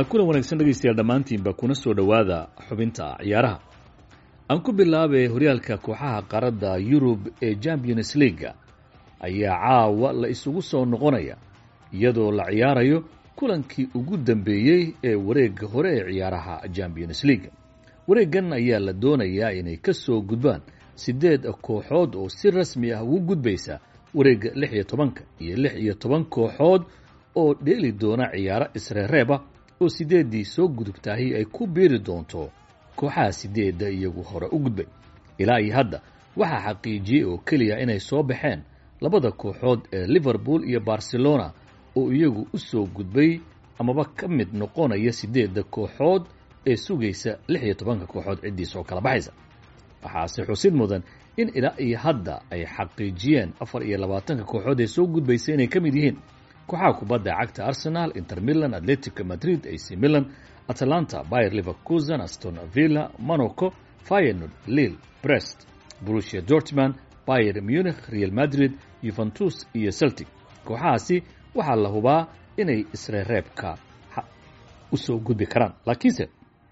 kulan wanaagsan dhegaystayaal dhammaantiinba kuna soo dhowaada xubinta ciyaaraha aan ku bilaabay horyaalka kooxaha qaaradda yurub ee champions leaga ayaa caawa la isugu soo noqonaya iyadoo la ciyaarayo kulankii ugu dambeeyey ee wareegga hore ee ciyaaraha champions leaga wareeggan ayaa la doonayaa inay ka soo gudbaan siddeed kooxood oo si rasmi ah ugu gudbaysa wareegga lix iyo tobanka iyo lix iyo toban kooxood oo dheeli doona ciyaaro isreereeba oo sideeddii soo gudubtaahi ay ku biiri doonto kooxaha sideedda iyagu hore u gudbay ilaa iyo hadda waxaa xaqiijiyey oo keliya inay soo baxeen labada kooxood ee liverpool iyo barcelona oo iyagu u soo gudbay amaba ka mid noqonaya siddeedda kooxood ee sugaysa lix iyo tobanka kooxood ciddii soo kala baxaysa waxaase xusid mudan in ilaa iyo hadda ay xaqiijiyeen afar iyo labaatanka kooxood ee soo gudbaysa inay ka mid yihiin kooxaha kubadda cagta arsenal inter milan atletico madrid ac milan atlanta bayer liverkusen aston villa monaco fyenord lille brest brusia dortman bayer munich real madrid yuventus iyo celtic kooxahaasi waxaa la hubaa inay isreereebka u soo gudbi karaan laakiinse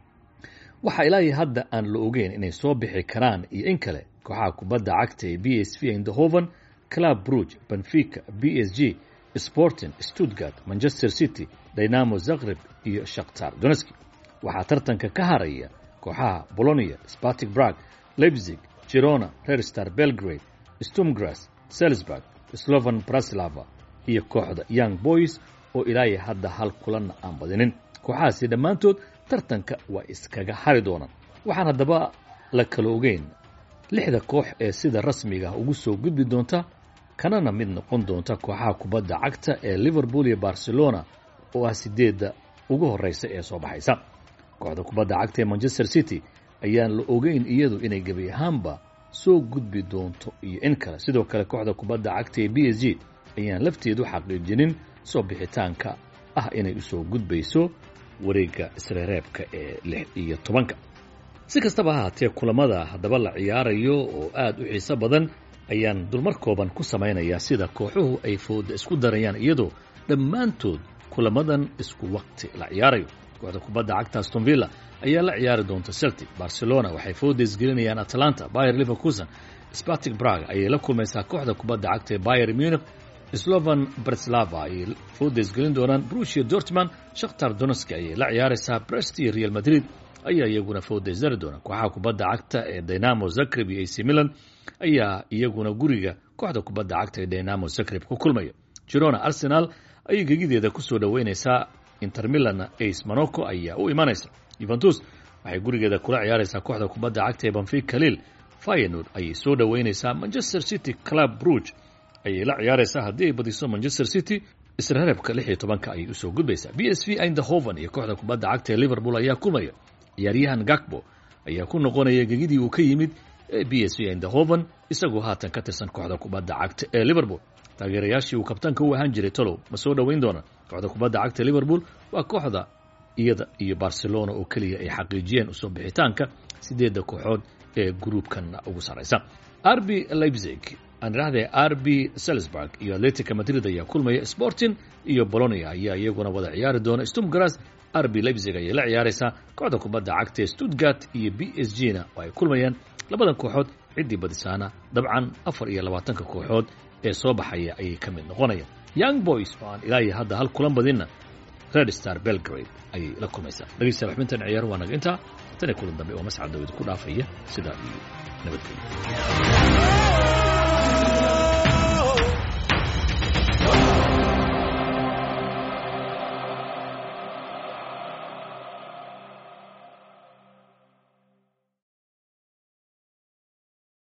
waxaa ilaa iyo hadda aan la ogeyn inay soo bixi karaan iyo in kale kooxaha kubadda cagta ee b s v indhoven club bruge benfica b s g sporting stuttgart manchester city dynamo zagreb iyo shakhtar doneski waxaa tartanka ka haraya kooxaha bolonia spartic brag leipzig girona rerstar belgrade stumgras salisburg slovan braslava iyo kooxda young boys oo ilaayo hadda hal kulanna aan badinin kooxahaasi dhammaantood tartanka waa iskaga hari doonaan waxaan haddaba la kala ogeyn lixda koox ee sida rasmiga ugu soo gudbi doonta kanana mid noqon doonta kooxaha kubadda cagta ee liverpool iyo barcelona oo ah sideedda ugu horreysa ee soo baxaysa kooxda kubadda cagta ee manchester city ayaan la ogeyn iyadu inay gebi ahaanba soo gudbi doonto iyo in kale sidoo kale kooxda kubadda cagta ee b s g ayaan lafteedu xaqiijinin soo bixitaanka ah inay usoo gudbayso wareegga isreereebka ee lix iyo tobanka si kastaba ahaatee kulamada haddaba la ciyaarayo oo aada u xiiso badan ayaan dulmar kooban ku samaynayaa sida kooxuhu ay fooda isku darayaan iyadoo dhammaantood kulamadan isku waqti la ciyaarayo kooxda kubadda cagta aston villa ayaa la ciyaari doonta celtic barcelona waxay fooda isgelinayaan atlanta bayer liverkusen spartic brag ayay la kulmaysaa kooxda kubadda cagta ee bayer munich slovan breslava ayay fooda isgelin doonaan brusia dortman shakhtar doneski ayay la ciyaaraysaa brest iyo real madrid ayaa iyaguna fooda isdari doona kooxaha kubadda cagta ee dynamo zagreb iyo ac milan ayaa iyaguna guriga kooxda kubadda cagta ee dynamo zagreb ku kulmaya girona arsenal ayay gegideeda kusoo dhoweynaysaa inter milan ace monaco ayaa u imanaysa yuventus waxay gurigeeda kula ciyaaraysaa kooxda kubadda cagta ee banfica lille fyenord ayay soo dhoweynaysaa manchester city club bruge ayay la ciyaaraysaa haddii ay badiso manchester city isreereebka lix iyo tobanka ayay usoo gudbaysaa b s v indhoven iyo kooxda kubadda cagta ee liverpool ayaa kulmaya ciyaaryahan gakbo ayaa ku noqonaya gegidii uu ka yimid ee b s v indhoven isagoo haatan ka tirsan kooxda kubadda cagta ee liverpool taageerayaashii uu kabtanka u ahaan jiray tolow ma soo dhoweyn doonaan kooxda kubadda cagta liverpool waa kooxda iyada iyo barcelona oo keliya ay xaqiijiyeen usoo bixitaanka sideedda kooxood ee gruubkan ugu sarraysa rb leipzig aan idhahdee rb salisburg iyo atletica madrid ayaa kulmaya sporting iyo bolonia ayaa iyaguna wada ciyaari doona stumgras rb leipzig ayay la ciyaaraysaa kooxda kubadda cagta ee stuttgart iyo b s g na oo ay kulmayaan labadan kooxood ciddii badisaana dabcan afar iyo labaatanka kooxood ee soo baxaya ayay ka mid noqonayaan young boys oo aan ilaa iyo hadda hal kulan badinna red star belgrade ayay la kulmaysaa dhegeystayaal xubintan ciyaar waa naga intaa tan iyo kulan dambe oo mascad dawid ku dhaafaya sidaa iyo nabadgelyo